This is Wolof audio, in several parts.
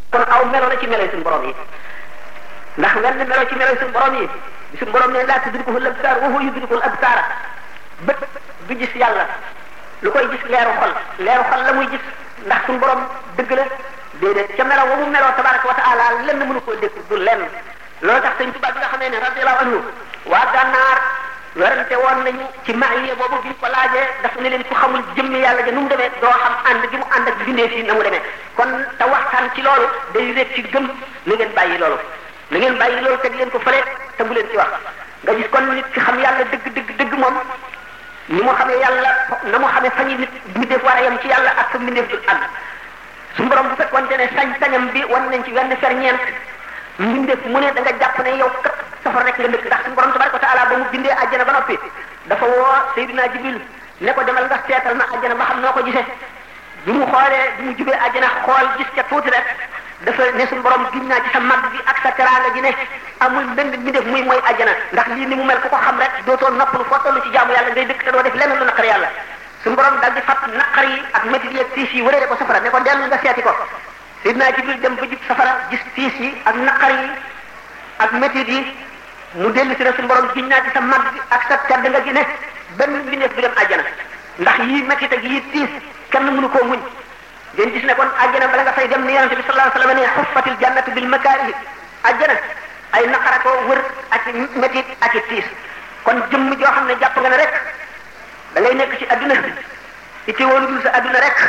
kon aw melo la ci melo suñu borom yi ndax wenn melo ci melo suñu borom yi bi suñu borom ne laa tudrikuhu al-absaar wa huwa yudriku al-absaar bët du gis yàlla lu koy gis leeru xol leeru xol la muy gis ndax suñu borom dëgg la déedéet ca melo wa mu meloo tabaraka wa taala lenn mënu koo dékk du lenn loolu tax sëñ Tuubaa bi nga xamee ne radiyallahu anhu waa gànnaar werante woon nañu ci mahiya boobu bi ñu ko laajee dafa ne leen ku xamul jëmmi yàlla ja nu mu demee doo xam ànd gi mu ànd ak bindee fii na mu demee kon te waxtaan ci loolu day rek ci gëm na ngeen bàyyi loolu na ngeen bàyyi loolu teg leen ko fële te bu leen ci wax nga gis kon nit ki xam yàlla dëgg dëgg dëgg moom ni mu xamee yàlla na mu xamee fañi nit mbindeef war a yem ci yàlla ak fa mbindeef du àgg su borom bu fekkoonte ne sañ-sañam bi wan nañ ci wenn ferñeent mbindeef mu ne da nga jàpp ne yow kat safar rek nga dëkk ndax suñu borom tabaraka wa taala ba mu bindee àjjana ba noppi dafa woo Seydina Jibril ne ko demal nga seetal ma àjjana ba xam noo ko gisee bi mu xoolee bi mu jubee àjjana xool gis ca tuuti rek dafa ne suñu borom giñ naa ci sa mag bi ak sa teraanga ji ne amul benn mbindeef muy mooy àjjana ndax lii ni mu mel ku ko xam rek dootoo noppalu foo toll ci jaamu yàlla ngay dëkk te doo def lenn lu naqar yàlla suñu borom dal di fat naqar yi ak métit yi ak tiis yi wëree ko safara ne ko dellu nga seeti ko Seydina Jibril dem ba jub safara gis tiis yi ak naqar yi ak métit yi mu dellu si ne suñu borom giñ naa ci sa mag bi ak sa tedd nga gi ne benn mbindeef bi dem àjjana ndax yii métit ak yii tiis kenn mënu koo muñ ngeen gis ne kon àjjana bala nga fay dem ni yonente bi sallallahu alayhi wa sallam ne xuffatil jannatu bil makaarihi àjjana ay naqara ko wër ak métit ak i tiis kon jëmm joo xam ne jàpp nga ne rek da ngay nekk ci adduna itti woon dul sa adduna rek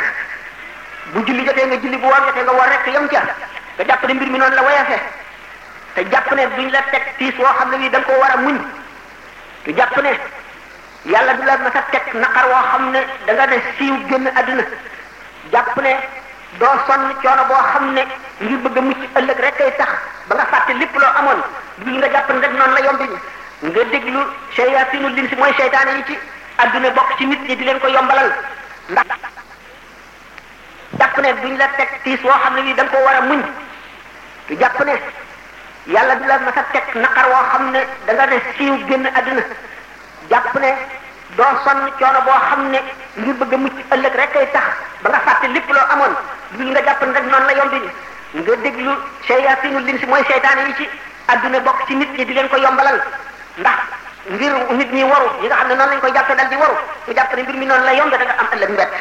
bu julli jotee nga julli bu woor jotee nga woor rek yem ca nga jàpp ne mbir mi noonu la woyafe te jàpp ne duñ la teg tiis woo xam ne bii da nga koo war a muñ te jàpp ne yàlla du la mas a teg naqar woo xam ne da nga ne siiw génn adduna jàpp ne doo sonn coono boo xam ne ngir bëgg a mucc ëllëg rek kay tax ba nga fàtte lépp loo amoon dul nga jàpp ne rek noonu la yombi nga déglu shayaatinu linsi mooy seytaane yi ci adduna bokk ci nit ñi di leen ko yombalal ndax jàpp ne duñ la teg tiis woo xam ne bii da nga koo war a muñ te jàpp ne yàlla du la mas a teg naqar woo xam ne da nga ne siiw génn adduna jàpp ne doo sonn coono boo xam ne ngir bëgg a mucc ëllëg rek kay tax ba nga fàtte lépp loo amoon dul nga jàpp ne rek noonu la yombi nga déglu shayaatinu linsi mooy seytaane yi ci adduna bokk ci nit ñi di leen ko yombalal ndax ngir nit ñi waru ñi nga xam ne noonu lañ koy jàppe dal di waru ñu jàpp ne mbir mi noonu la yombe da nga am ëllëg mbett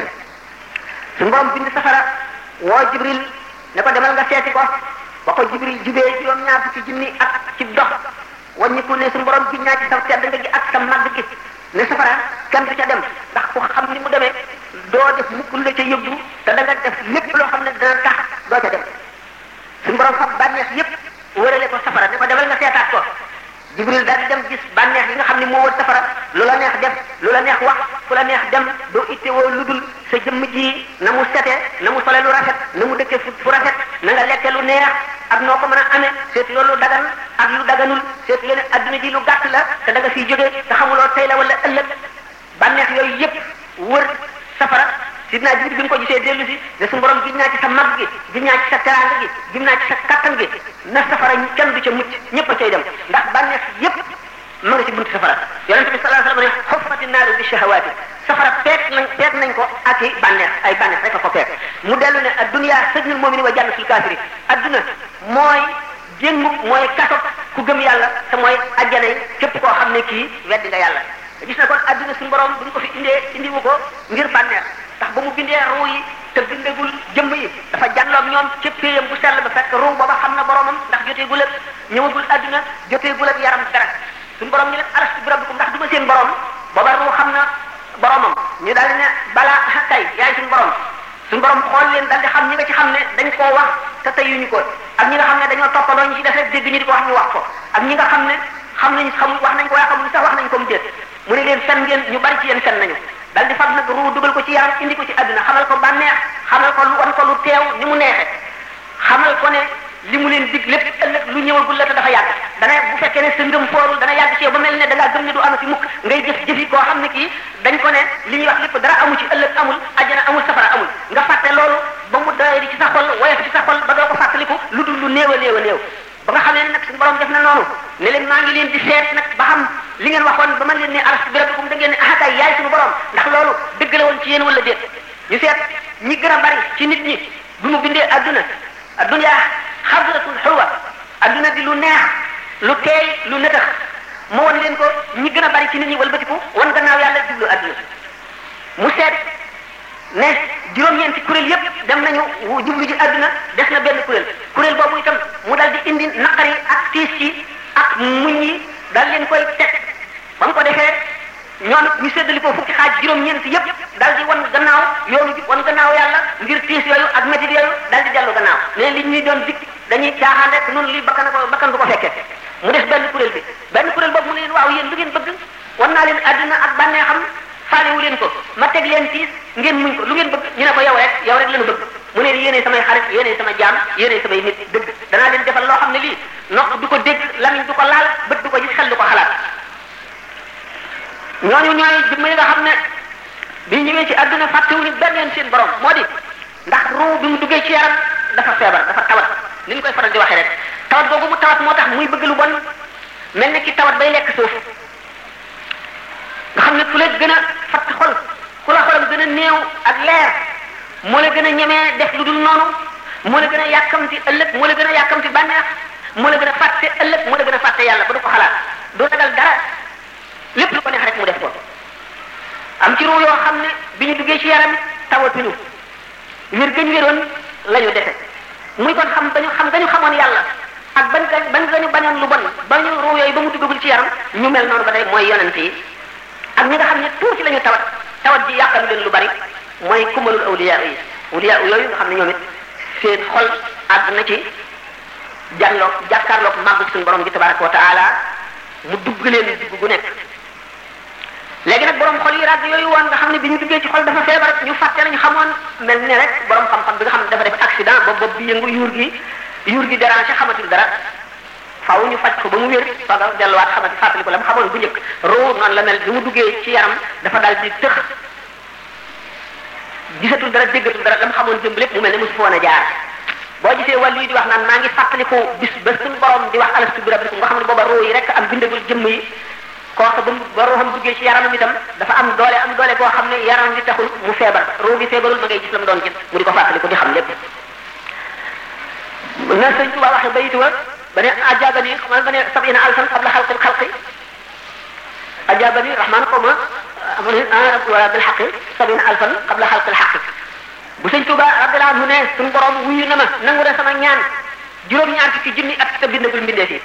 suñu borom bind safara woo jibril ne ko demal nga seeti ko ba ko jibril jubee juróom ñaar fukki junni ak ci dox wàññiku ne suñu borom giñ naa ci sa tedd nga gi ak sa màgg gi ne safara kenn du ca dem ndax ku xam ni mu demee doo def mukk lu la ca yóbbu te da nga def lépp loo xam ne dana tax doo ca dem suñu borom xam bànneex yépp wërale ko safara ne ko demal nga seetaat ko jibril daal di dem gis bànneex yi nga xam ne moo wër safara lu la neex def lu la neex wax fu la neex dem doo ittewoo lu dul sa jëmm ji na mu sete na mu sole lu rafet na mu dëkke fu rafet na nga lekke lu neex ak noo ko mën a amee seetu loolu lu dagan ak lu daganul seetu leen adduna ji lu gàtt la te da nga fiy jógee te xamuloo tey la wala ëllëg bànneex yooyu yépp wër safara sidna jibril bi nga ko gisee dellu si ne suñu borom giñ naa ci sa mag gi giñ naa ci sa teraanga gi giñ naa ci sa kattan gi na safara kenn du ca mucc ñëpp a cay dem ndax bànneex yépp ma nga ci buntu safara yonente bi sallallahu alayhi wasallam ne xuffati naaru bi shahawaati safara peek nañ peek nañ ko ak i bànneex ay bànneex rek a ko peek mu dellu ne adduniya sëjnul mu'mini wa jannatul kaafiri adduna mooy jéngu mooy kaso ku gëm yàlla te mooy ajjana yi képp koo xam ne kii weddi nga yàlla gis na kon adduna suñu borom bu ñu ko fi indee indiwu ko ngir bànneex ndax ba mu bindee ruu yi te bindagul jëmb yi dafa jànloog ñoom ca péyam bu sell ba fekk ruu booba xam na boromam ndax joteegul ak ñëwagul adduna joteegul ak yaram dara suñu borom ñu leen alastu bi rabbikum ndax du ma seen borom booba ruu xam na boromam ñu daal di ne balaa tey yaay suñu borom suñu borom xool leen daal di xam ñi nga ci xam ne dañ koo wax te teyuñu ko ak ñi nga xam ne dañoo toppandoo ñu ci def rek dégg ñu di ko wax ñu wax ko ak ñi nga xam ne xam nañ xamul wax nañ ko waaye xamul sax wax nañ ko mu déet mu ne leen fen ngeen ñu bari ci yéen fen nañu dal di fab nag ruu dugal ko ci yaram indi ko ci àdduna xamal ko bànneex xamal ko lu wan ko lu teew ni mu neexe xamal ko ne li mu leen dig lépp ëllëg lu ñëwagul la te dafa yàgg dana bu fekkee ne sa ngëm foorul dana yàgg ci yow ba mel ne da ngaa gëm ne du amati mukk ngay jëf jëfi koo xam ne kii dañ ko ne li ñuy wax lépp dara amu ci ëllëg amul ajjana amul safara amul nga fàtte loolu ba mu doye di ci sa xol woyof ci sa xol ba doo ko fàttaliku lu dul lu néew a néew a néew ba nga xam ne nag suñu borom def na noonu ne leen maa ngi leen di seet nag ba xam li ngeen waxoon ba man leen ne alastu bi rabbikum da ngeen ne ah kay yaay suñu borom ndax loolu dëgg la woon ci yéen wala déet ñu seet ñi gën a bari ci nit ñi bu mu bindee adduna adduna xadratul xulwa adduna di lu neex lu teey lu nëtax mu won leen ko ñi gën a bari ci nit ñi walbatiku wan gannaaw yàlla jublu adduna mu seet ne juróom-ñeenti kuréel yépp dem nañu jublu ji adduna des na benn kuréel kuréel boobu itam mu dal di indi naqar yi ak tiis yi ak muñ yi dal leen koy teg ba mu ko defee ñoom ñu séddali ko fukki xaaj juróom-ñeent yépp dal di wan gannaaw yoonu bi wan gannaaw yàlla ngir tiis yooyu ak métit yooyu dal di dellu gannaaw ne li ñuy doon dikk dañuy caaxaan rek noonu lii bakkan ko bakkan du ko fekkee mu def benn kuréel bi benn kuréel boobu mu ne leen waaw yéen lu ngeen bëgg wan naa leen àdduna ak bànnee xam faalewu leen ko ma teg leen tiis ngeen muñ ko lu ngeen bëgg ñu ne ko yow rek yow rek lañu bëgg mu ne yéenay samay xarit yéenay sama jaam yéenay samay nit dëgg danaa leen defal loo xam ne lii nopp du ko dégg lamiñ du ko laal bët du ko gis xel du ko xalaat ñooñu ñooy jëmm yi nga xam ne bi ñëwee ci àdduna fàttewuñu benn yoon seen borom moo di ndax ruu bi mu duggee ci yaram dafa feebar dafa tawat ni ñu koy faral di waxee rek tawat boobu mu tawat moo tax muy bëgg lu bon mel ni ki tawat bay lekk suuf nga xam ne ku la gën a fatt xol ku la xolam gën a néew ak leer moo la gën a ñemee def lu dul noonu moo la gën a yàkkamti ëllëg moo la gën a yàkkamti bànneex moo la gën a fàtte ëllëg moo la gën a fàtte yàlla ba du ko xalaat du ragal dara lépp lu ko neex rek mu def ko am ci ruu yoo xam ne bi ñu duggee ci yaram tawatuñu wér gëñ wéroon la ñu defe muy kon xam dañu xam dañu xamoon yàlla ak ban ban gañu bañoon lu bon ba ñu ruu yooyu ba mu duggagul ci yaram ñu mel noonu ba tey mooy yonent yi ak ñi nga xam ne tuuti la ñu tawat tawat ji yàqal leen lu bari mooy kumalul awliya yi awliya yooyu nga xam ne ñoom it seen xol àgg na ci jàlloog jàkkaarloog màggu suñu borom bi tabaraka wa taala mu dugg leen dugg gu nekk léegi nag borom xol yi ràgg yooyu woon nga xam ne bi ñu duggee ci xol dafa feebar ñu fàtte lañu xamoon mel ne rek borom xam-xam bi nga xam ne dafa def accident ba bopp bi yëngu yuur gi yuur gi déranger xamatul dara faaw ñu faj ko ba mu wér faga delluwaat xamati fàttali ko la mu xamoon bu njëkk roo noonu la mel bi mu duggee ci yaram dafa daal di tëx gisatul dara déggatul dara la mu xamoon jëmb lépp mu mel ne mosu fa woon a jaar boo gisee wàllu yi di wax naan maa ngi fàttaliku bis ba suñu borom di wax alastu bi rabbikum nga xam ne booba roo yi rek am bindagul jëmm yi kooku ba mu ba ruuxam duggee ci yaramam itam dafa am doole am doole boo xam ne yaram bi taxul mu feebar ruu bi feebarul ma ngay gis la mu doon gis mu di ko fàttaliku di xam lépp na sëñ Tuba waxe bayitu wa ba ne ajabani xam ba ne sabina alfan qabla xalqil xalqi ajabani rahman xaw ma amani wala bil xaqi sabina alfan qabla xalqil xaqi bu sëñ Tuba radiyallahu anhu ne suñu borom wuyu na ma nangu na sama ñaan juróom-ñaar fukki junni at te bindagul mbindee fi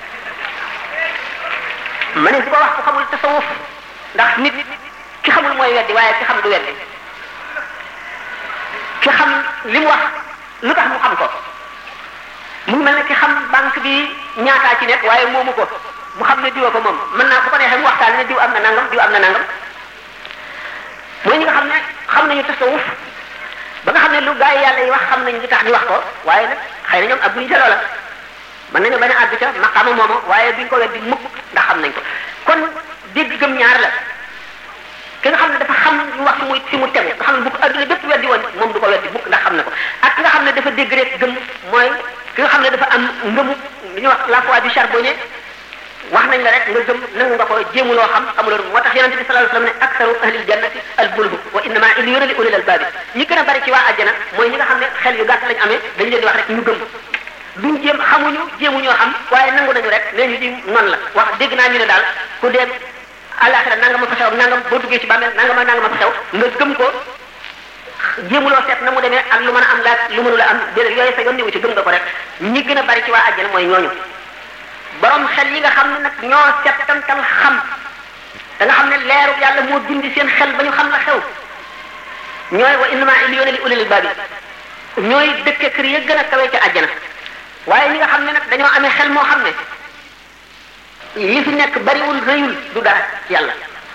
ma ne su ko wax ku xamul tasawuf ndax nit ki xamul mooy weddi waaye ki xam du weddi ki xam li mu wax lu tax mu xam ko mu ngi mel ne ki xam banque bi ñaataa ci nekk waaye moomu ko mu xam ne diwa ko moom mën naa bu ko neexee mu waxtaan ne diw am na nangam diw am na nangam mooy ñi nga xam ne xam nañu tasawuf ba nga xam ne lu gaa yi yàlla yi wax xam nañu li tax ñu wax ko waaye nag xëy na ñoom ak buñu jaloo la mën nañu bañ a àgg ca maqaama moomu waaye duñ ko weddi mukk ndax xam nañ ko kon dégg gëm ñaar la ki nga xam ne dafa xam ñu wax fi muy fi mu tegu nga xam ne bu ko adduna bépp weddi woon moom du ko weddi mukk ndax xam na ko ak ki nga xam ne dafa dégg rek gëm mooy ki nga xam ne dafa am ngëmu li ñuy wax la foi du charbonnier wax nañ la rek nga gëm nangu nga ko jéemuloo xam amuloo moo tax yonente bi sallallahu alayhi wasallam ne aksaru ahlil jannati al bulhu wa innama illiyuna li ulil albaabi ñi gën a bari ci waa àjjana mooy ñi nga xam ne xel yu gàtt lañ amee dañ leen di wax rek ñu gëm duñ jéem xamuñu jéemuñoo xam waaye nangu nañu rek nee ñu di noonu la wax dégg naa ñu ne daal ku dee àllaaxira nangam ma fa xew nangam boo duggee ci bàmmeel nangam ak nangam ma fa xew nga gëm ko jéemuloo seet na mu demee ak lu mën a am laaj lu mënula am déedéet yooyu sa yoon niwu ci gëm nga ko rek ñi gën a bari ci waa àjjana mooy ñooñu borom xel yi nga xam ne nag ñoo settantal xam da nga xam ne leeru yàlla moo dindi seen xel ba ñu xam la xew ñooy wa innama illiyuna li ulil albaabi ñooy dëkke kër ya gën a kawe ca àjjana waaye ñi nga xam ne nag dañoo amee xel moo xam ne li fi nekk bariwul rëyul du dara ci yàlla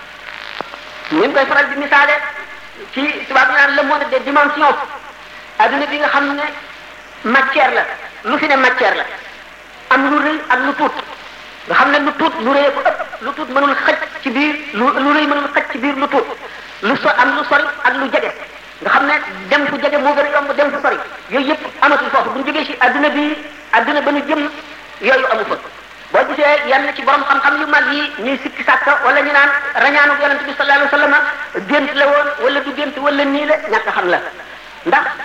ñu ngi koy faral di misaale ci tubaab ñu naan le monde des dimensions adduna bi nga xam ne matière la lu fi ne matière la am lu rëy ak lu tuut nga xam ne lu tuut lu rëy ko ëpp lu tuut mënul xëj ci biir lu lu rëy mënul xëj ci biir lu tuut lu so am lu sori ak lu jege nga xam ne dem fu jege moo gën a yomb dem fu sori yooyu yëpp amatul foofu bu ñu jógee ci adduna bi adduna ba ñu jëm yooyu amu fa boo gisee yenn ci borom xam-xam yu mag yi ñuy sikki sàkka wala ñu naan rañaanu yonente bi sallallahu alayhi wasallam gént la woon wala du gént wala nii la ñàkk xam la ndax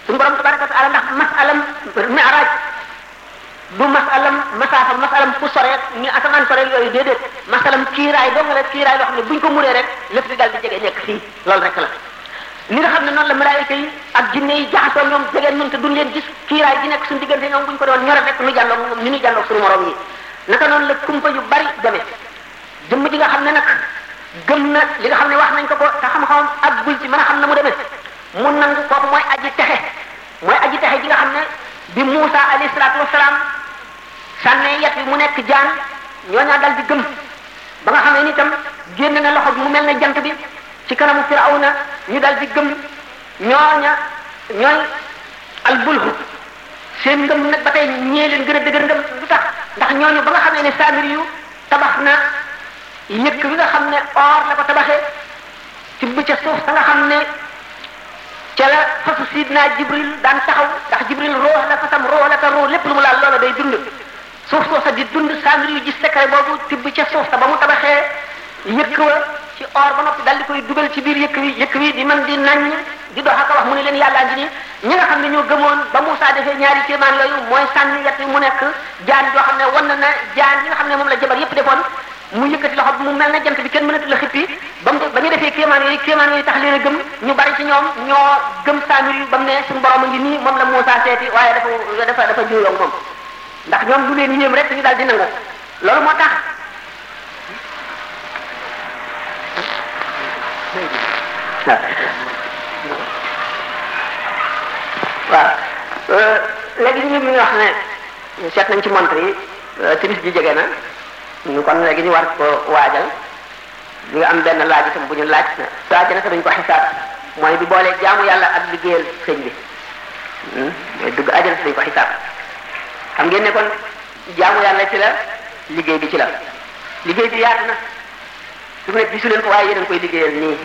suñu borom tabaraka wa taala ndax masalam mi'raj du masalam masaafa masalam fu sore ni asamaan sore yooyu déedéet masalam kiiraay doo nga la kiiraay loo xam ne buñ ko muree rek lépp di dal di jege nekk fii loolu rek la li nga xam ne noonu la malaayika yi ak jinne yi jaxasoo ñoom jege nun te duñ leen gis kiiraay gi nekk suñu diggante ñoom buñ ko doon ñore rek nu jàlloog moom ni ñu jàlloog suñu morom yi naka noonu la kumpa yu bari demee jëmm ji nga xam ne nag gëm na li nga xam ne wax nañ ko ko te xam-xamam ak bul ci mën a xam na mu demee mu nangu kooku mooy aji texe mooy aji texe ji nga xam ne bi Muusa alayhi salaatu wasalaam sànnee yet bi mu nekk jaan ñooñaa dal di gëm ba nga xam ne ni itam génn na loxo bi mu mel ne jant bi ci kanamu Firawna ñu dal di gëm ñooña ñooy albulhu seen ngëm nag ba tey ñee leen gën a dëgër ngëm lu tax ndax ñooñu ba nga xam ne saamir yu tabax na yëkk bi nga xam ne or la ko tabaxee ci bu ca suuf sa nga xam ne ca la fasu sidna jibril daan taxaw ndax jibril roox la fasam roox la te roox lépp lu mu laal loola day dund suuf soo sa di dund saamir yu gis secret boobu tibb ca suuf sa ba mu tabaxee yëkk wa ci or ba noppi dal di koy dugal ci biir yëkk wi yëkk wi di man di naññ di dox ak wax mu ne leen yàllaa ngi nii ñi nga xam ne ñoo gëmoon ba Moussa defee ñaari kéemaan yooyu mooy sànni yet wi mu nekk jaan joo xam ne wan na jaan yi nga xam ne moom la jabar yépp defoon mu yëkkati loxo bi mu mel na jant bi kenn mënatu la xippi ba mu ba ñu defee kéemaan yooyu kéemaan yooyu tax leen a gëm ñu bari ci ñoom ñoo gëm saamir yu ba mu ne suñu borom a ngi nii moom la Moussa seeti waaye dafa dafa dafa juuyoo moom ndax ñoom lu leen yéem rek ñu daal di nangu loolu moo tax waaw léegi ñu ngi wax ne seet nañ ci montre yi timis ji jege na ñu kon léegi ñu war ko waajal ñu nga am benn laaj itam bu ñu laaj na laaj na dañ ko xisaab mooy bi boolee jaamu yàlla ak liggéeyal sëñ bi mooy dugg àjjana dañ ko xisaab xam ngeen ne kon jaamu yàlla ci la liggéey bi ci la liggéey bi yaatu na su mu ne gisu leen ko waaye yéen a koy liggéeyal nii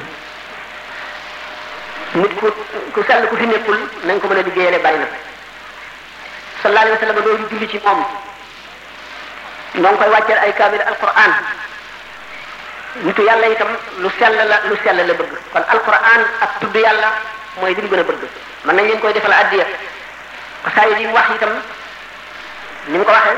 nit ku ku sell ku fi nekkul nañ ko mën a liggéeyale bari na sallallahu alayhi wa sallam doo julli ci moom ñoo ngi koy wàcceel ay kaamil alquran nitu yàlla itam lu sell la lu sell la bëgg kon alquran ak tudd yàlla mooy li mu gën a bëgg mën nañ leen koy defal addiya xasaay yi mu wax itam ni mu ko waxee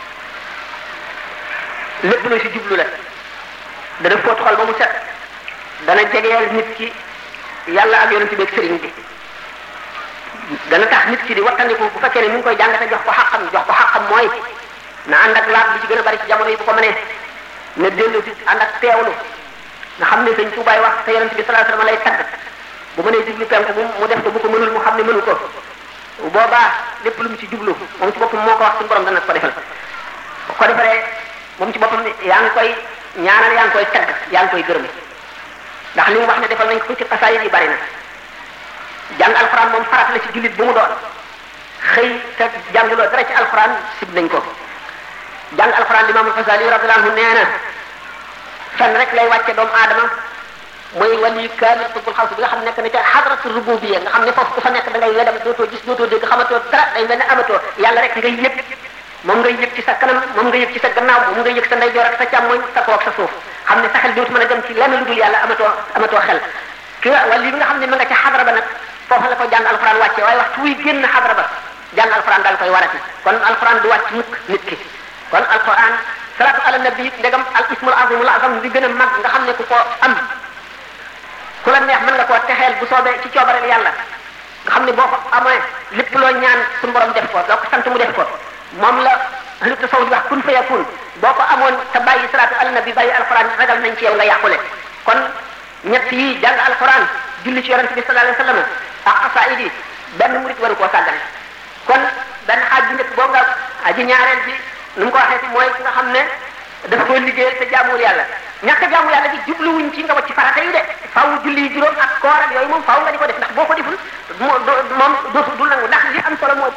lépp lu si jublu la dana fóot xol ba mu set dana jegeel nit ki yàlla ak yonent bi ak sëriñ bi dana tax nit ki di wattandiku bu fekkee ne mi ngi koy jàngate jox ko xaqam jox ko xaqam mooy na ànd ak laab bi ci gën a bari ci jamono yi bu ko mënee na dellu si ànd ak teewlu nga xam ne sëñ Tuubaay wax te yonent bi sallallahu alayhi wasallam lay tagg bu mënee jublu penku mu mu def ko bu ko mënul mu xam ne mënu ko boobaa lépp lu mu ci jublu moom ci boppam moo ko wax suñu borom dana ko defal bu ko defaree moom ci boppam yaa ngi koy ñaanal yaa ngi koy tagg yaa ngi koy gërëm ndax li mu wax ne defal nañ ko ci xasaayid yi bari na jàng alxuraan moom farat la ci jullit bu mu doon xëy te jànguloo dara ci alxuraan sib nañ ko jàng alxuraan limaamul Xasaali radiyallahu anhu nee na fenn rek lay wàcce doomu aadama mooy wali kaamil xutbul xaws bi nga xam nekk na ca xadratu rububiyya nga xam ne foofu ku fa nekk da ngay wedam dootoo gis dootoo dégg xamatoo dara day mel ne amatoo yàlla rek ngay yëg moom ngay yëg ci sa kanam moom ngay yëg ci sa gannaaw moom ngay yëg sa ndeyjoor ak sa càmmoñ sa kaw ak sa suuf xam ne sa xel dootu mën a dem ci lenn lu dul yàlla amatoo amatoo xel ki nga wala li nga xam ne ma nga ca xadra ba nag foofu la ko jàng alxuraan wàcce waaye waxtu wuy génn xadra ba jàng alxuraan daal koy warati kon alxuraan du wàcc mukk nit ki kon alxuraan salaatu ala nabi ndegam al ismul azimul azam bi gën a mag nga xam ne ku ko am ku la neex mën nga koo texeel bu soobee ci coobareel yàlla nga xam ne boo ko amee lépp loo ñaan suñu borom def ko doo ko sant mu def ko moom la ahlu tasawuf wax kun fa yakun boo ko amoon te bàyyi salaatu ala nabi bàyyi alxuraan ragal nañ ci yow nga yàqule kon ñett yi jàng alxuraan julli ci yonente bi sallallahu alayhi wasallam ak xasaayid yi benn murit waru koo sàggane kon benn xaaj bi njëkk boo nga aji ñaareel bi nu mu ko waxee ci mooy ki nga xam ne dafa koy liggéeyal te jaamuwul yàlla ñàkk a jaamu yàlla bi jubluwuñ ci nga wacc farata yi de faaw julli yi juróom ak koor ak yooyu moom faaw nga di ko def ndax boo ko deful moom dootu du nangu ndax li am solo mooy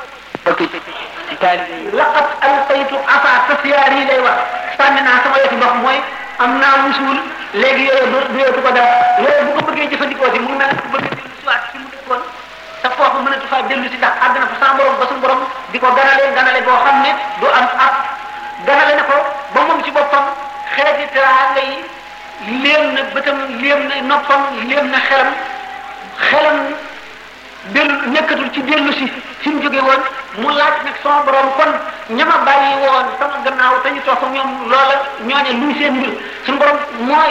laqad alqaytu afa tasiyaar yi lay wax sànni naa sama yoti ndox mooy am naa musul léegi yooyu du du yootu ko dara yooyu bu ko bëggee jëfandikoo si mu mel ne ku bëgg a dellu si waat fi mu dëkkoon te foofu mënatu faa dellu si ndax àgg na fa sa borom ba suñu borom di ko ganale ganale boo xam ne du am ab ganale na ko ba moom ci boppam xeeti teraanga yi léem na bëtam léem na noppam léem na xelam xelam dellu nekkatul ci dellu si fi mu jóge woon mu laaj nag sama borom kon ñama bàyyi woon sama gannaaw te ñu toog ñoom loola ñooñe luy seen mbir suñu borom mooy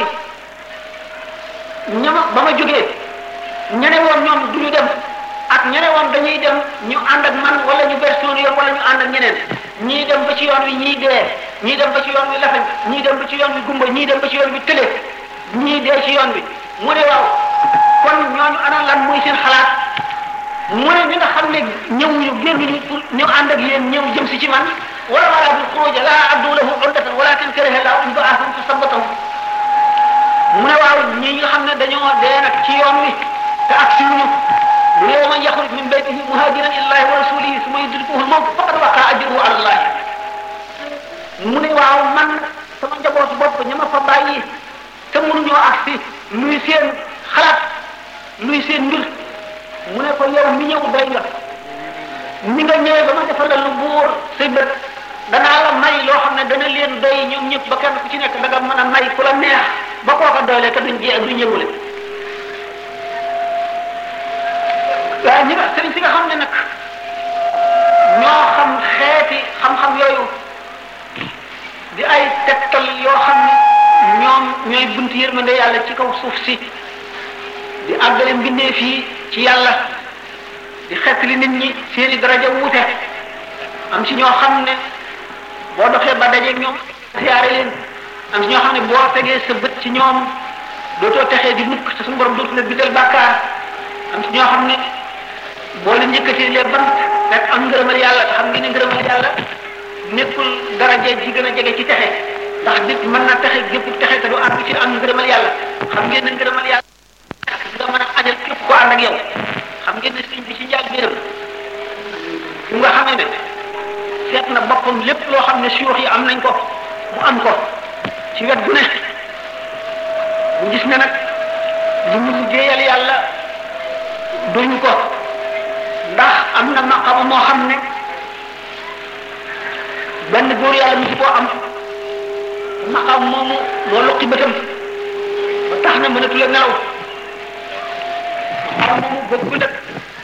ñama ba ma jógee ñene woon ñoom du ñu dem ak ñene woon dañuy dem ñu ànd ak man wala ñu ber suñu yoon wala ñu ànd ak ñeneen ñii dem ba ci yoon wi ñii dee ñii dem ba ci yoon wi lafañ ñii dem ba ci yoon wi gumba ñii dem ba ci yoon wi tële ñii dee ci yoon wi mu ne waaw kon ñooñu ana lan muy seen xalaat mu ne ñi nga xam ne ñëwuñu génnuñu pour ñu ànd ak yéen ñëw jëm si ci man wala wala bil xuruj la addu lahu urdatan walakin karaha lahu an ba'athum fa sabbatahu mu ne waaw ñi nga xam ne dañoo dee nag ci yoon wi te ak siwuñu mu ne wa man yaxruj min baytihi muhajiran illahi wa rasulihi summa yudrikuhu al-mawt faqad waqa ajruhu ala allah mu ne waaw man sama njabootu bopp ña ma fa bàyyi te mënuñoo agsi luy seen xalaat luy seen mbir mu ne ko yow mi ñëw doy nga ni nga ñëwee ba ma defal la lu buur say bët danaa la may loo xam ne dana leen doy ñoom ñëpp ba kenn ku ci nekk da nga mën a may ku la neex ba kooka doyle te duñ jee duñ ñëwule waaye ñi nga sëriñ si nga xam ne nag ñoo xam xeeti xam-xam yooyu di ay tegtal yoo xam ne ñoom ñooy bunt yërmande yàlla ci kaw suuf si di àggale mbindee fii ci yàlla di xettali nit ñi seeni daraja wuute am ci ñoo xam ne boo doxee ba dajeeg ñoom siyaare leen am ci ñoo xam ne boo tegee sa bët ci ñoom dootoo texee di mukk te suñu borom dootu la bindal bàkkaar am ci ñoo xam ne boo leen njëkkatee les bant rek am ngërëmal yàlla te xam ngeen ne ngërëmal yàlla nekkul daraja ji gën a jege ci texe ndax nit mën na texe gépp texe te du àgg ci am ngërëmal yàlla xam ngeen ne ngërëmal yàlla nga mën a ajal képp ko ànd ak yow xam ngeen ne sëñ bi ci njaal biiram bu nga xamee ne seet na boppam lépp loo xam ne suyux yi am nañ ko mu am ko ci wet gu ne mu gis ne nag li mu liggéeyal yàlla duñu ko ndax am na maqama moo xam ne benn góor yàlla mu ci koo am maqam moomu moo loqi bëtam ba tax na mënatu la nelaw maqam moomu bokkul ak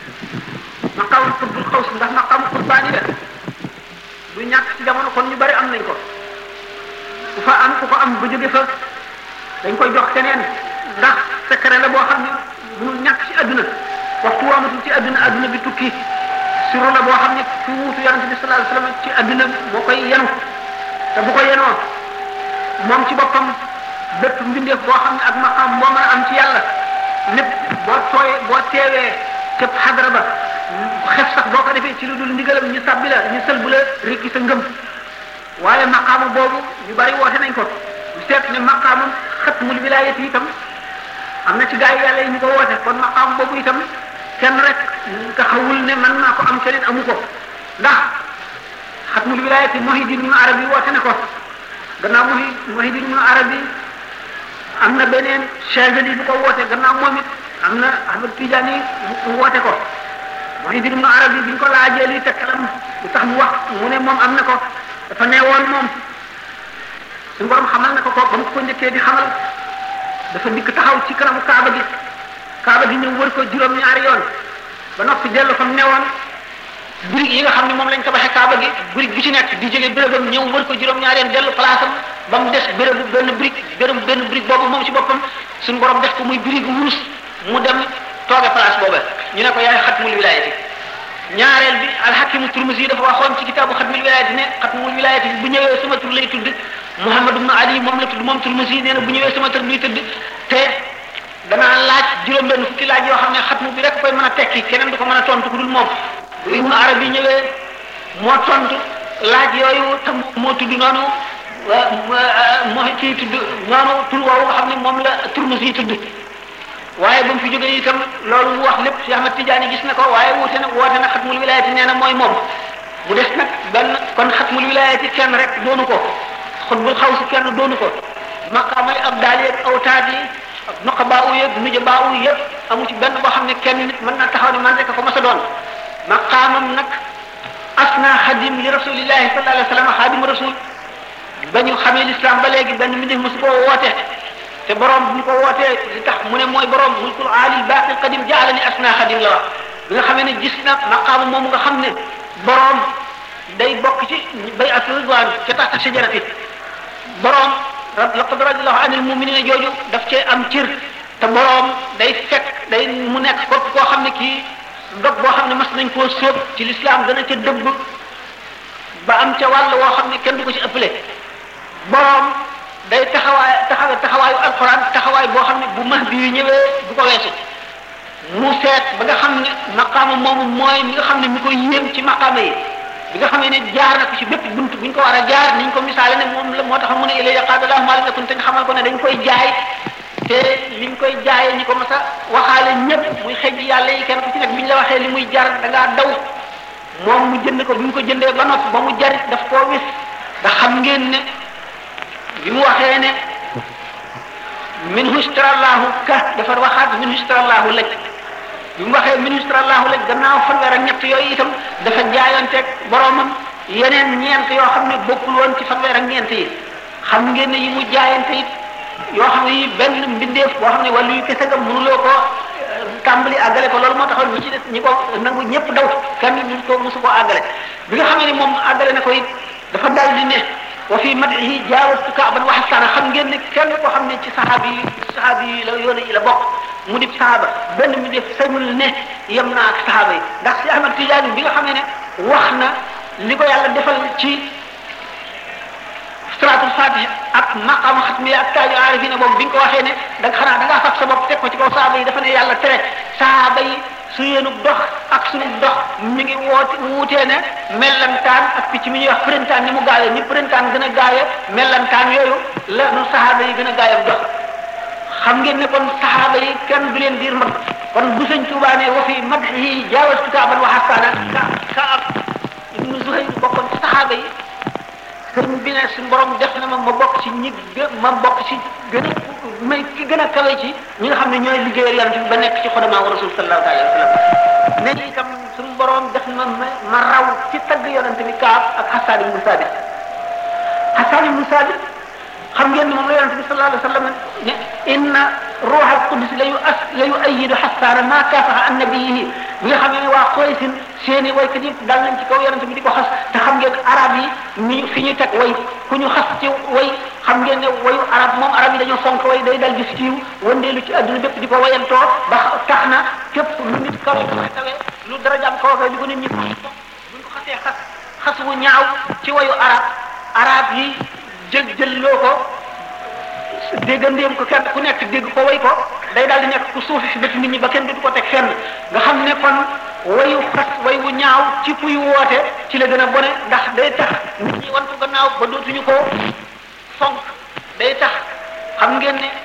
maqam tubbul xaws ndax maqam qurbaani la du ñàkk ci jamono kon ñu bari am nañ ko ku fa am ku ko am ba jóge fa dañ koy jox keneen ndax secret la boo xam ne mënul ñàkk ci àdduna waxtu waamatul ci àdduna àdduna bi tukki suru la boo xam ne fi wuutu yonente bi sallallahu alayhi wasallam ci àdduna moo koy yenu te bu ko yenoo moom ci boppam bépp mbindeef boo xam ne ak maqam moo mën a am ci yàlla lépp boo tooyee boo teewee ca xadara ba xef sax boo ko defee ci lu dul ndigalam ñu sàbbi la ñu sël bu la rikki sa ngëm waaye maqaama boobu ñu bari woote nañ ko ñu seet ne maqaamam xatmul wilaayat yi itam am na ci gaa yi yàlla yi ñu ko woote kon maqaam boobu itam kenn rek taxawul ne man naa ko am keneen amu ko ndax xatmul wilaayat yi Muhyiddin ibn Arabi woote na ko gannaaw Muhyi Muhyiddin ibn Arabi am na beneen Chazali bu ko woote gannaaw moom it am na Ahmad Tidiane mu woote ko Muhyiddin ibn Arabi bi ñu ko laajee li tekkalam lu tax mu wax mu ne moom am na ko dafa neewoon moom suñu borom xamal na ko ko ba mu ko njëkkee di xamal dafa dikk taxaw ci kanamu Kaaba gi Kaaba gi ñëw wër ko juróom-ñaari yoon ba noppi dellu fa mu newoon birig yi nga xam ne moom lañ tabaxee Kaaba gi birig bi ci nekk di jóge bérébam ñëw wër ko juróom-ñaari yoon dellu place am ba mu des bérébu benn birig bérébu benn birig boobu moom ci boppam suñu borom def ko muy birigu wurus mu dem tooge place boobu ñu ne ko yaay xatmul wilaayati ñaareel bi alxakimu turmusi dafa waxoon ci kitaabu xatmul wilaayati ne xatmul wilaayati bu ñëwee sama tur lay tudd Muhammad ibn Ali moom la tudd moom turmusi nee na bu ñëwee sama tur luy tudd te danaa laaj juróom-benn fukki laaj yoo xam ne xatmu bi rek koy mën a tekki keneen du ko mën a tontu ku dul moom bu ibnu arabi ñëwee moo tontu laaj yooyu te moo tudd noonu moo ci tudd noonu tur woowu nga xam ne moom la turmusi tudd waaye ba mu fi jógee itam loolu mu wax lépp Cheikh Ahmad Tidiane gis na ko waaye wuute na woote na xatmul wilayati nee na mooy moom mu des nag benn kon xatmul wilayati kenn rek doonu ko xutbul xaw si kenn doonu ko maqaamay ab daal yeeg awtaat yi ak nuqabaa u yeeg nujabaa u yëpp amu ci benn boo xam ne kenn nit mën na taxaw ne man rek ko mas a doon maqaamam nag asna xadim li rasulillahi sallallahu alayhi wa sallam xaadimu rasul ba ñu xamee l'islam ba léegi benn mi def mosu koo woote te borom bu ñu ko wootee li tax mu ne mooy borom mulkul aalil baaqil qadim jaalani asna xadim la wax bi nga xamee ne gis na maqaama moom nga xam ne boroom day bokk ci bay at ridwaan ca taxta shajarati boroom laqad radiyallahu anil mu'minina jooju daf cee am cër te boroom day fekk day mu nekk kopp koo xam ne kii dog boo xam ne mas nañ koo sóob ci lislaam dana ca dëbb ba am ca wàll woo xam ne kenn du ko ci ëppale boroom day taxawaay taxawe taxawaayu alxuraan taxawaay boo xam ne bu mahdi yu ñëwee du ko weesu mu seet ba nga xam ne maqaama moomu mooy mi nga xam ne mi koy yéem ci maqaama yi bi nga xamee ne jaar na ko ci bépp bunt bu ñu ko war a jaar niñ ko misaale ne moom la moo tax mu ne ilay yaqaadallahu maa lam yakun te nga xamal ko ne dañ koy jaay te liñ koy jaayee ñi ko mas a waxaale ñëpp muy xëj yàlla yi kenn ku ci nekk bi ñu la waxee li muy jar da ngaa daw moom mu jënd ko bi mu ko jëndee ba noppi ba mu jarit daf koo wis ndax xam ngeen ne bi mu waxee ne minhu istarallahu ka dafa waxaat minhu istarallahu laj bi mu waxee minhu istarallahu laj gannaaw fanweer ak ñett yooyu itam dafa jaayanteeg boromam yeneen ñeent yoo xam ne bokkul woon ci fanweer ak ñeent yi xam ngeen ne yi mu jaayante it yoo xam ne yi benn mbindeef boo xam ne wàllu yu kese nga mënuloo ko tàmbali àggale ko loolu moo taxoon ñi ci des ñi ko nangu ñëpp daw kenn ñu ko mosu koo àggale bi nga xam ne moom àggale na ko it dafa dal di ne wa fi madhihi jaawastu kaaban wa xasaana xam ngeen ne kenn koo xam ne ci saxaabi yi saxaabi yi la yoon yi la bokk mu di saxaaba benn mi def sañul ne yem naa ak saxaaba yi ndax si Ahmad Tijaani bi nga xam ne wax na li ko yàlla defal ci salaatul fatih ak maqaama xatmi ak taaju aarifina boobu bi nga ko waxee ne da nga xanaa da ngaa fab sa bopp teg ko ci kaw saxaaba yi dafa ne yàlla tere saxaaba yi su yéenu dox ak suñu dox mi ngi woote wuutee ne mellantaan ak picc mi ñuy wax printemps ni mu gaawee ni printemps gën a gaawee mellantaan yooyu la nu saxaaba yi gën a gaawee dox xam ngeen ne kon saxaaba yi kenn du leen diir mag kon bu sëñ Tuubaa ne wa fi madhihi jaawastu kaaban wa xasaana ka ka ab ibnu Zuhayr bokkoon ci saxaaba yi sëñ bi ne suñu borom def na ma ma bokk ci ñi gë ma bokk ci gën a may ki gën a kawe ci ñi nga xam ne ñooy liggéeyal yonent bi ba nekk ci xodamaa wa rasul sallallahu alayhi wa sallam ne itam suñu borom def na ma ma raw ci tagg yonent bi Kaab ak Hassan ibnu Sabit Hassan ibnu Sabit xam ngeen ne moom la yonent bi sallallahu alayhi wa sallam ne inna ruuxal qudus la yu as la yu ayidu Hassan ma kaafaxa an nabiyihi bi nga xam ne waa Quraysin seeni waykat yëpp dal nañ ci kaw yonent bi di ko xas te xam ngeen arab yi ni fi ñu teg way ku ñu xas ci way xam ngeen ne wayu arab moom arab yi dañoo fonk way day dal di siiw wëndeelu ci adduna bépp di ko wayantoo ba tax na képp lu nit kaw tawee lu darajaam kaw di ko nit ñi buñ ko xasee xas xas wu ñaaw ci wayu arab arab yi jël jël loo ko déggandeem ko kenn ku nekk dégg ko way ko day daal di nekk ku suufi fi bët nit ñi ba kenn du ko teg fenn nga xam ne kon wayu xas way wu ñaaw ci kuy woote ci la gën a bone ndax day tax nit ñi wan ko gannaaw ba dootuñu ko fonk day tax xam ngeen ne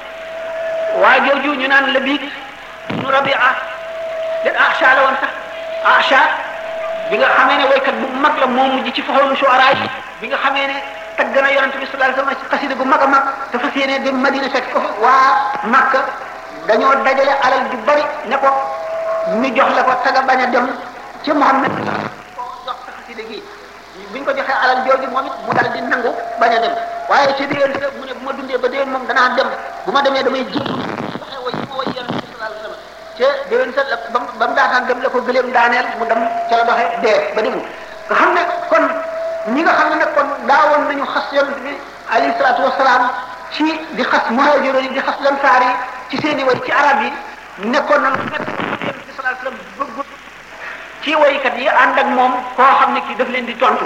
waa jooju ñu naan la biig nu rabia de acha la woon sax acha bi nga xamee ne waykat bu mag la moo mujj ci faxoonu shuara yi bi nga xamee ne tagg na yonent bi sallallahu alayhi wasallam ci xasida gu mag a mag te fas yéene dem Madina fekk ko fa waa Makka dañoo dajale alal ju bari ne ko ñu jox la ko taga bañ a dem ci Muhammad ko jox sa xasida gi buñ ko joxee alal jooju moom it mu dal di nangu bañ a dem waaye ci déwén sa mu ne bu ma dundee ba déwén moom danaa dem bu ma demee damay jël waxee way ma way yonent bi sallallahu alayhi wasallam te déwén sa la ba ba mu daataan dem la ko gëleem daaneel mu dem ca la doxee dee ba demul nga xam ne kon ñi nga xam ne nag kon daawoon nañu xas yonent bi alayhi salaatu wasalaam ci di xas muhaajiroon yi di xas lansaar yi ci seeni way ci arab yi nekkoon na lu métti yonent bi sallallahu alayhi wasallam bëggut ci waykat yi ànd ak moom koo xam ne kii daf leen di tontu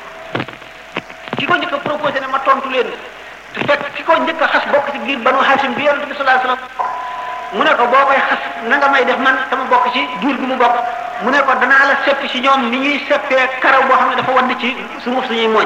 ki ko njëkk a proposé ne ma tontu leen te fekk ki ko njëkk a xas bokk ci biir banu Hashim bi yonent bi sallallahu alayhi wasallam mu ne ko boo koy xas na nga may def man sama bokk ci giir gi mu bokk mu ne ko danaa la sepp ci ñoom ni ñuy seppee karaw boo xam ne dafa wadd ci sunguf suñuy mooñ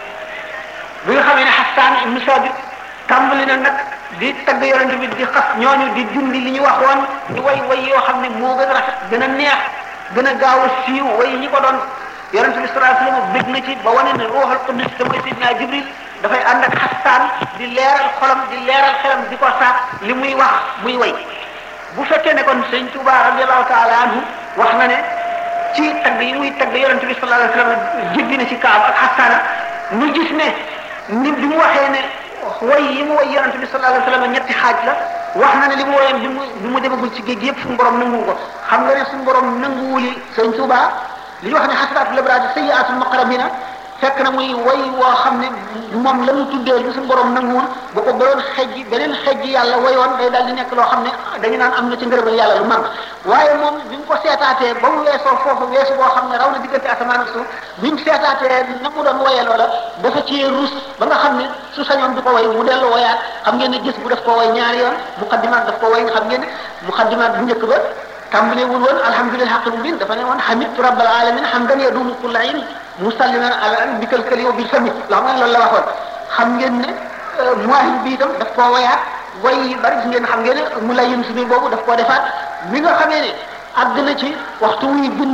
bi nga xamee ne Hassan ibn Sabit tàmbali na nag di tagg yonent bi di xas ñooñu di dindi li ñu waxoon di way way yoo xam ne moo gën a rafet gën a neex gën a gaaw a siiw way ñi ko doon yonent bi sallallahu alayhi wasallam bég na ci ba wane ne ruuxul qudus te mooy Seydina Jibril dafay ànd ak Hassan di leeral xolam di leeral xelam di ko saat li muy wax muy way bu fekkee ne kon sëñ Touba radiyallahu taala anhu wax na ne ci tagg yi muy tagg yonent bi sallallahu alayhi wasallam jéggi na ci Kaab ak Hassan ñu gis ne ni bi mu waxee ne way yi mu way yonent bi sallallahu alayhi wasallam ñetti xaaj la wax na ne li mu woyoon bi mu bi mu demagul ci géej gi yëpp suñu borom nanguwu ko xam nga ne suñu borom nanguwuli sëñ Tuuba li ñu wax ne xasanaatu labraari sayyiaatul muqarrabina fekk na muy way woo xam ne moom la mu tuddee bi suñu borom nanguwul bu ko doon xejj beneen xejj yàlla wayoon day daal di nekk loo xam ne dañu naan am na ci ngërëmal yàlla lu mag waaye moom bi mu ko seetaatee ba mu weesoo foofu weesu boo xam ne raw na diggante asamaan ak suuf bi mu seetaatee na mu doon woyee loola dafa ci rus ba nga xam ne su sañoon du ko way mu dellu woyaat xam ngeen ne gis bu daf ko way ñaari yoon muqaddimaat daf ko way xam ngeen ne muqaddimaat bu njëkk ba tàmbalewul woon alhamdulilah xaqi mubin dafa ne woon hamidtu rabbal alamin hamdan yadumu kulla in musalliman ala bikal kali wa bil fami loo xam ne loolu la waxoon xam ngeen ne muahim bi itam daf koo wayaat way bari gis ngeen xam ngeen ne mu lay yëm subi boobu daf koo defaat mi nga xamee ne àgg na ci waxtu wuy bind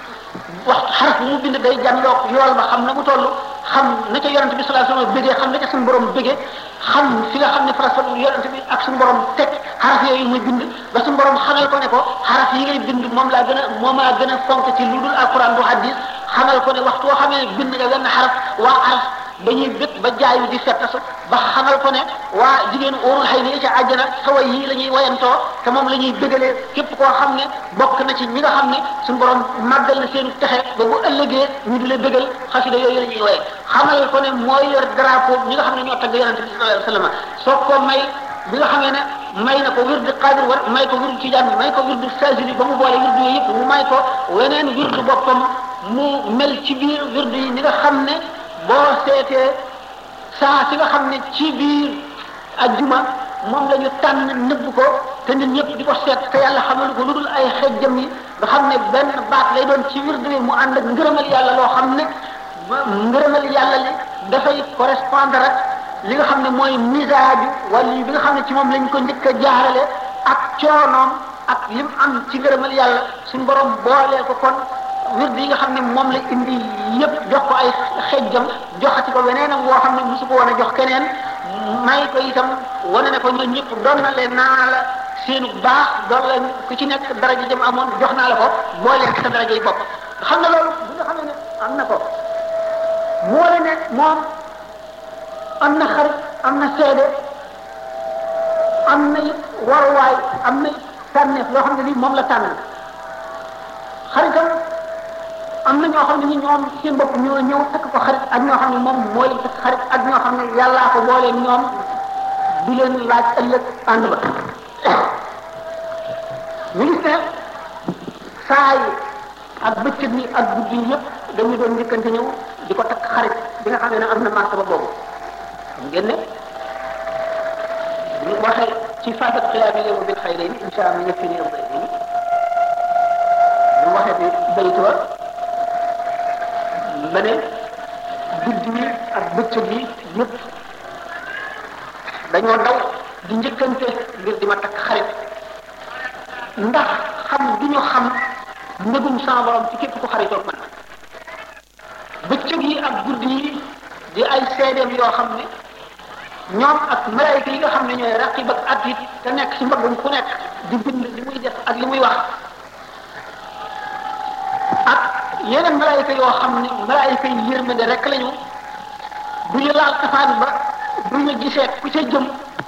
waxtu xaraf bu mu bind day jànloog yool ba xam na mu toll xam na ca yonente bi sallallahu alayhi wasallam bëggee xam na ca suñu borom bëggee xam fi nga xam ne farasa yonente bi ak suñu borom teg xaraf yooyu muy bind ba suñu borom xamal ko ne ko xaraf yi ngay bind moom laa gën a moom laa gën a fonk ci lu dul alquran du hadis xamal ko ne waxtu woo xamee ne bind nga benn xaraf waa xaraf dañuy bëgg ba jaayu di fettasu ba xamal ko ne waa jigéenu óorul xëy na ca àjjana xaway yii la ñuy wayantoo te moom la ñuy bëggalee képp koo xam ne bokk na ci ñi nga xam ne suñu borom màggal na seenu texe ba bu ëllëgee ñu di la bëggal xasida yooyu la ñuy waye xamal ko ne mooy yor drapeau ñi nga xam ne ñoo tagg yonente bi sallallahu alayhi wasallam soo ko may bi nga xamee ne may na ko wirdu qadir war may ko wirdu tijaan may ko wirdu sazili ba mu boole wirdu yooyu yëpp mu may ko weneen wirdu boppam mu mel ci biir wirdu yi ni nga xam ne boo seetee saa si nga xam ne ci biir ajjuma moom la ñu tànn nëbb ko te nit ñëpp di ko seet te yàlla xamalu ko lu dul ay xejjam yi nga xam ne benn baat lay doon ci wirdu yi mu ànd ak ngërëmal yàlla loo xam ne ngërëmal yàlla li dafay correspondre ak li nga xam ne mooy misaaju wala bi nga xam ne ci moom lañ ko njëkk a jaarale ak coonoom ak lim am ci ngërëmal yàlla suñu borom boolee ko kon wird yi nga xam ne moom la indi yëpp jox ko ay xejjam joxati ko weneenam woo xam ne mosu ko woon a jox keneen may ko itam wane ne ko ñoom ñëpp doon na leen naa la seenu baax doon la ku ci nekk daraja jëm amoon jox naa la ko boole ak sa daraja yi bopp xam nga loolu bi nga xam ne am na ko moo ne moom am na xarit am na seede am na it waruwaay am na it tànneef loo xam ne lii moom la tànn xaritam am na ñoo xam ne ni ñoom seen bopp ñoo ñëw takk ko xarit ak ñoo xam ne moom mooy takk xarit ak ñoo xam ne yàllaa ko boolee ñoom di leen laaj ëllëg ànd ba ñu gis ne saa yi ak bëccëg yi ak guddi yi yëpp dañu doon njëkkante ñëw di ko takk xarit bi nga xam ne am na martaba boobu xam ngeen ne ñu waxee ci fatat xiyaami yow bil xayrayni insha allah ñëpp ni yow bayni ñu waxee bi baytu wa ba ne guddi yi ak bëccëg yi yëpp dañoo daw di njëkkante ngir di ma takk xarit ndax xam du ñu xam ndëgum sama borom ci képp ku xaritoog man bëccëg yi ak guddi yi di ay seedeem yoo xam ne ñoom ak malaayika yi nga xam ne ñooy raqib ak atit te nekk ci mbaggum ku nekk di bind li muy def ak li muy wax ak yeneen malaayika yoo xam ne malaayika yi yërmande rek lañu du ñu laal safaan ba du ñu gisee ku ca jëm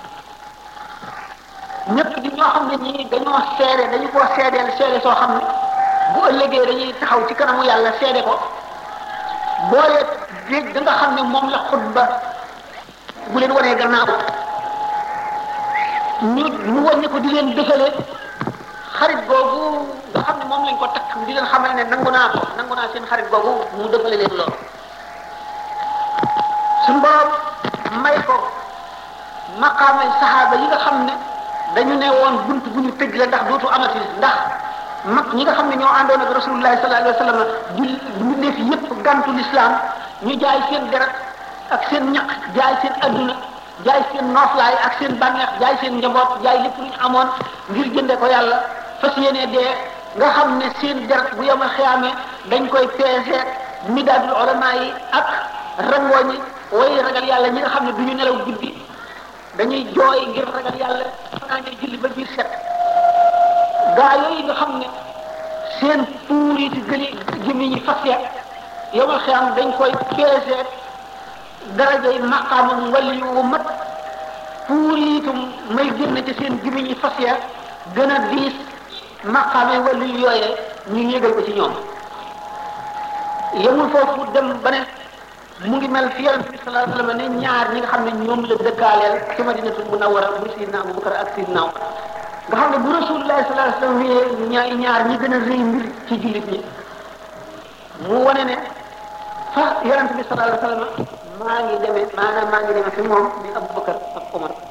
ñëpp di ñoo xam ne ñii dañoo seede dañu koo seedeel seede soo xam ne bu ëllëgee dañuy taxaw ci kanamu yàlla seede ko boole géej da nga xam ne moom la xutba bu leen wanee gannaaw ñu ñu wàññi ko di leen dëfale xarit googu nga xam ne moom lañ ko takk di leen xamal ne nangu naa ko nangu naa seen xarit googu mu dëfale leen loolu suñu borom may ko maqaamay saxaaba yi nga xam ne dañu ne woon bunt bu ñu tëj la ndax dootu amati ndax mag ñi nga xam ne ñoo àndoon ak rasulullahi sallallahu alayhi wa sallam jul mbindeef yépp gantu l'islam ñu jaay seen deret ak seen ñaq jaay seen adduna jaay seen nooflaay ak seen bànneex jaay seen njaboot jaay lépp lu ñu amoon ngir jënde ko yàlla fas yéene dee nga xam ne seen deret bu yemal xiyaamee dañ koy peese midaadul ulama yi ak rangooñi way ragal yàlla ñi nga xam ne du ñu nelaw guddi dañuy jooy ngir ragal yàlla fanaanee julli ba biir set gaa yooyu nga xam ne seen puur yi ci gëli jëmi ñi fas ya yomal xiyaam dañ koy peese darajay maqaamam wali wu mat fuur yi itam may génn ci seen gimiñ yi fas ya gën a diis maqaame wala yooyee ñu yégal ko ci ñoom yemul foofu dem ba ne mu ngi mel fi yonent bi sallallahu alayhi wasallam ne ñaar ñi nga xam ne ñoom la dëkkaaleel ci madinatul munawwara bu sidna Abubakar ak sidna Umar nga xam ne bu rasulullahi sallallahu alayhi wasallam wiyee ñaar ñaar ñi gën a rëy mbir ci jullit ñi mu wane ne fa yonent bi sallallahu alayhi wasallam maa ngi demee maanaam maa ngi demee fi moom ni Abubakar ak Umar